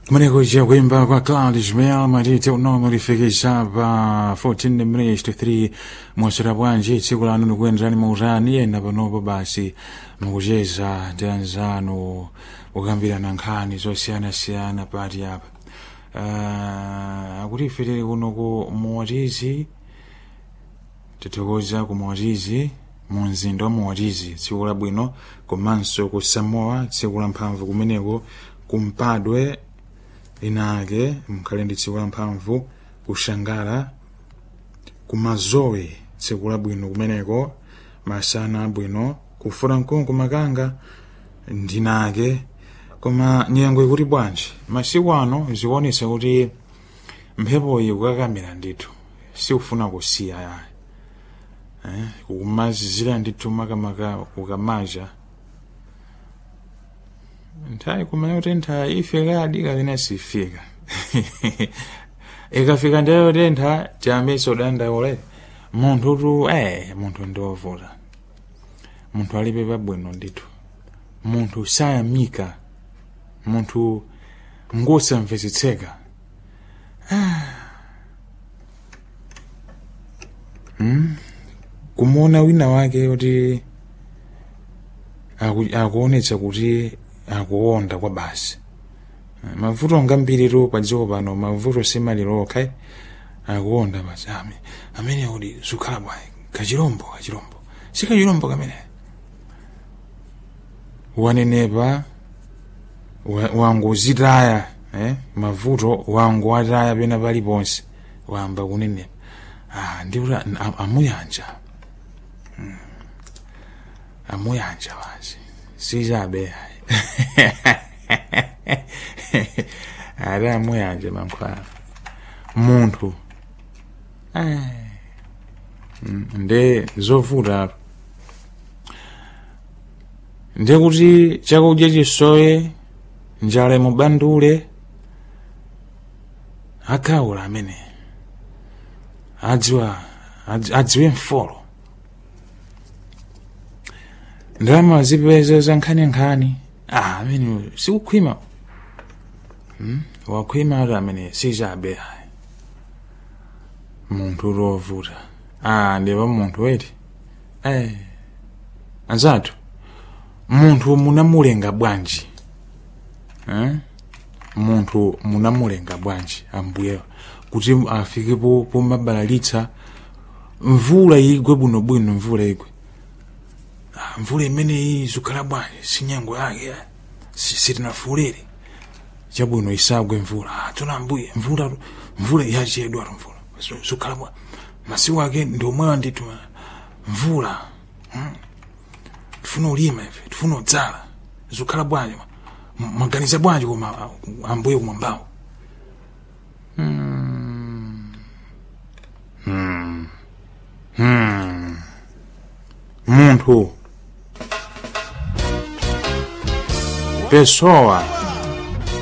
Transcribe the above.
kumeneko chakuimba kwa Claudius Mel matite unomo lifikisa pa 14 minutes to 3 mwasera bwanji tsiku lanu likuyenderani mautani ena panopo basi mukucheza ndi anzanu kukambirana nkhani zosiyanasiyana pati apa uh, akuti ife tili kuno ku muwatizi tithokoza ku muwatizi mu mzinda wa muwatizi tsiku labwino komanso ku samoa tsiku la mphamvu kumeneko kumpadwe linake mkhale ndi tsiku la mphamvu kushangala kumazowe tsiku labwino kumeneko masana abwino kufuna mkungu makanga ndinake koma nyengo ikuti bwanji masiku ano zikuonesa kuti mphepoyi kukakamira ndithu sikufuna kusiya yayi eh, kukumazizira ndithu makamaka kukamaja nthawi kumene kuti nthawi ifika adika kapena sifika ikafika ndayo tentha tiyambisa dandaule munthu tu eh munthu ndiovuta munthu alibe pabwino ndithu munthu sayamika munthu ngosamvetsetseka hmm? kumuona wina wake kuti aku- akuonetsa kuti akuwonda kwa basi mavuto ngambiritu pa dziko pano mavuto simaliroka akuwonda basi ame amene kuti zikhala bwayi kachirombo kachirombo si kachirombo kamene wanenepa wa- wangozitaya eh? mavuto wangowataya pena paliponse wamba kunenepa ah, ndikuti am- amuyanja Hmm. amuyanja basi sichabe ati amuyanja mankhwala munthu eh, mm, nde zovuta nde kuti chakudya chisoye njala imubandule akhaula amene adziwa adzi- adziwe mfolo ndalama zipeza za nkhaninkhani ah amene sikukhwima hmm? wakhwima ati amene sichabe ayi munthu lovuta ah ndipa munthu weti eh anzathu munthu munamulenga bwanji eh? munthu munamulenga bwanji ambuye kuti afike po pomabalalitsa mvula igwe bwinobwino mvula igwe Ah, mvula imeneyi zikhala bwanji sinyengo yake eh. Si- sitinafulire chabwino isagwe mvula ah, tuna mbuye mvula mvula yachedwa mvula Zu- zikhala bwa masiku ake ndi omwewa ndithu eh. mvula hmm? tifuna ulima ife tifuna udzala zikhala bwanji M- mwaganiza bwanji koma ah, ambuye kumwambawo hmm. hmm. hmm. munthu pessoa